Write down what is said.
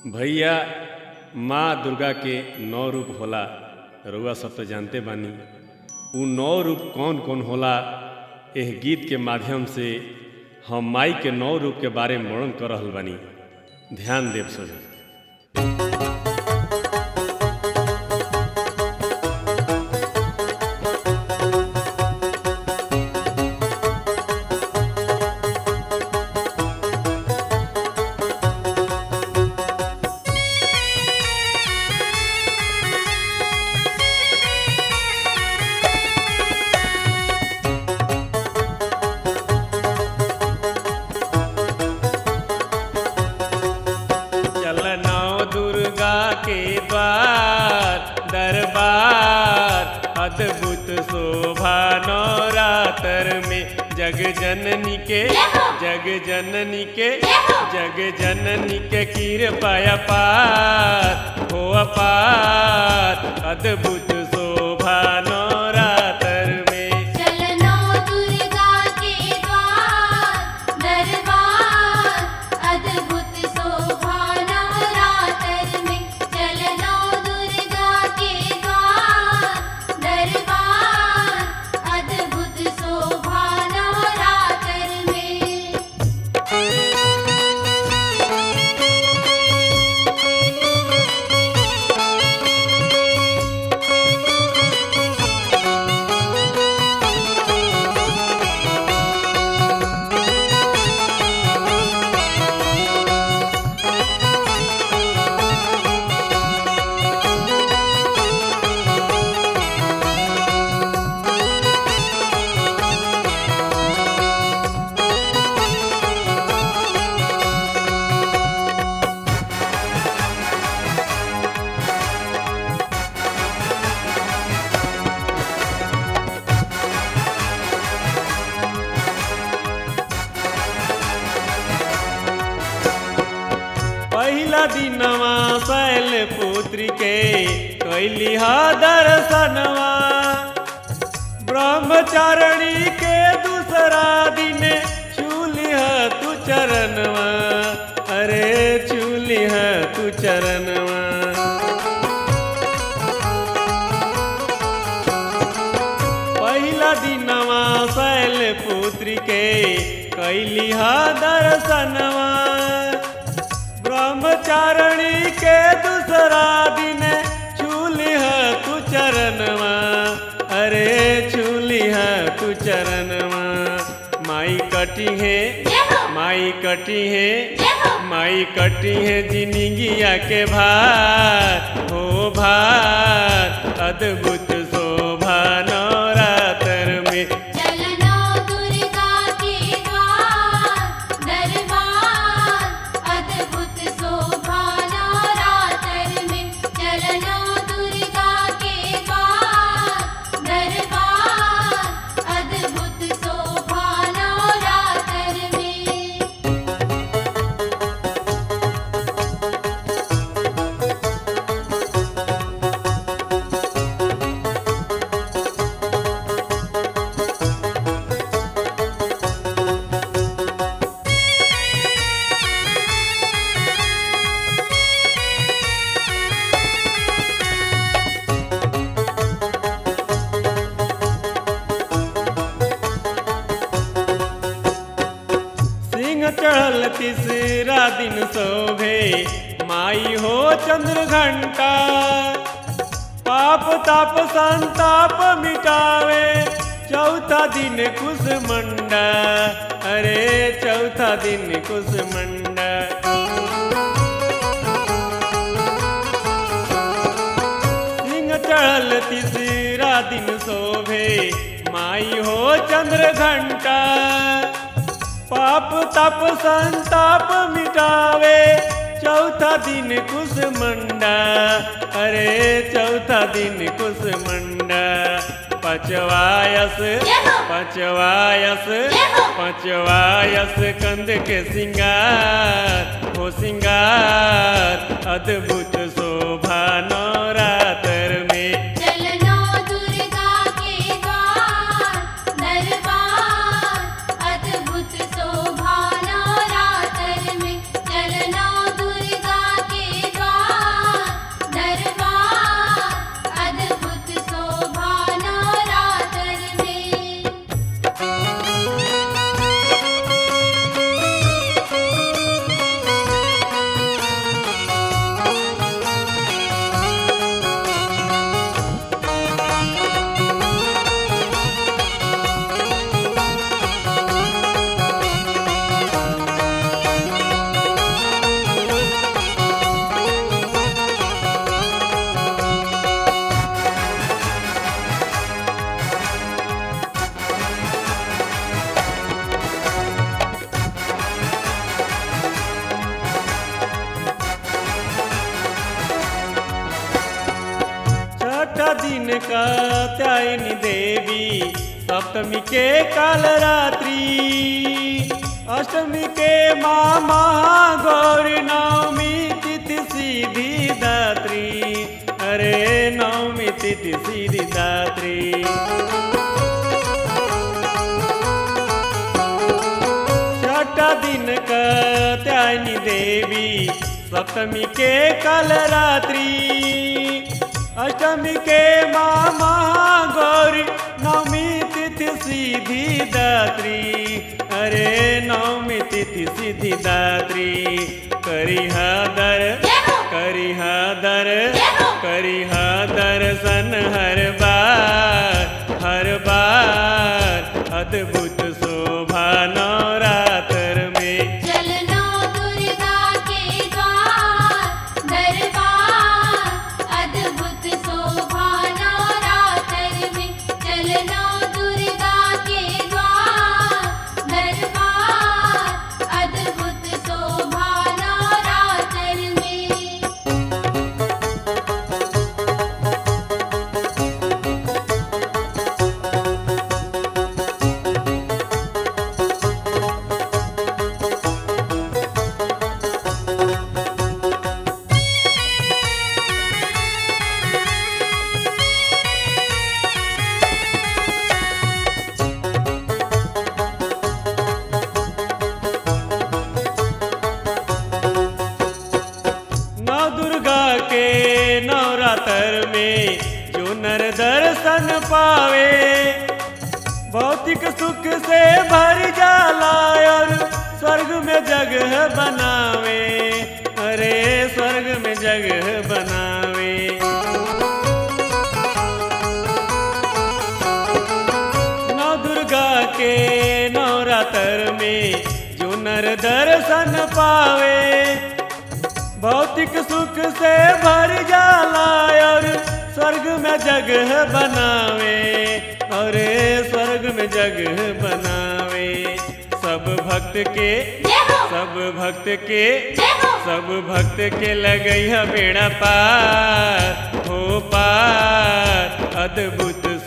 भैया माँ दुर्गा के नौ रूप होला रउआ सब तो जानते बानी उ नौ रूप कौन कौन होला एह गीत के माध्यम से हम माई के नौ रूप के बारे में वर्णन कर रहल बानी ध्यान देव सोझा चल नौ दुर्गा के द्वार दरबार अद्भुत शोभा नवरात्र में जग जननी के जग जननी के जग जननी के कृपा अपार हो अपार अद्भुत शोभा नवरात्र में चलनो दुर्गा के द्वार दरबार अद्भुत शोभा नवरात्र में चलनो दुर्गा के द्वार दरबार अद्भुत शोभा नवरात्र में पहिला दिनवा शैल पुत्री के कैली हा दर्शनवा ब्रह्मचारिणी के दूसरा दिन छूली तू चरणवा अरे छूली तू चरणवा पहिला दिनवा शैल पुत्री के कैली हा दर्शनवा ब्रह्मचारिणी के दूसरा दिन छूली तू चरणवा अरे छूली तू चरणवा माई कटी है माई कटी है माई कटी है जिंदगिया के भार हो भार अद्भुत शोभा नवरात्र में चलनो दुर्गा के द्वार दरबार अद्भुत शोभा नवरात्र में चलनो दुर्गा के द्वार दरबार अद्भुत शोभा नवरात्र में सिंह चढ़ल तीसरा दिन शोभे माई हो चंद्र घंटा पाप ताप संताप मिटावे चौथा दिन कुसमंडा अरे चौथा दिन कुसमंडा सिंह चढ़ल तीसरा दिन शोभे माई हो चंद्र घंटा पाप तप संताप मिटावे चौथा दिन कुसमंडा अरे चौथा दिन कुसमंडा पचवायस पचवायस पचवायस कंद के सिंगार हो सिंगार अद्भुत शोभा नवरात्र में चलनो दुर्गा के द्वार दरबार अद्भुत शोभा नवरात्र में चलनो दुर्गा के कात्यायनी देवी सप्तमी के काल रात्रि अष्टमी के माँ महागौरी नवमी तिथि सीधी दात्री अरे नवमी तिथि सीधी दात्री छठा दिन कात्यायनी देवी सप्तमी के कल रात्रि अष्टमी के माँ महागौरी नवमी तिथि सीधी दात्री अरे नवमी तिथि सीधी दात्री करिहा दर जय हो। करिहा दर जय हो। करिहा दर्शन हर बार हर बार अद्भुत शोभा नवरात्र में चलनो दुर्गा के द्वार दरबार अद्भुत शोभा नवरात्र में चलनो दुर्गा के द्वार दरबार अद्भुत शोभा नवरात्र में नौ दुर्गा के नवरात्र में जो नर दर्शन पावे भौतिक सुख से भर जाला और स्वर्ग में जगह बनावे अरे स्वर्ग में जगह बनावे नौ दुर्गा के नवरात्र में जो नर दर्शन पावे भौतिक सुख से भर जाला और स्वर्ग में जगह बनावे और स्वर्ग में जगह बनावे सब भक्त के जय हो सब भक्त के जय हो सब भक्त के लगई है बेड़ा पार हो पार अद्भुत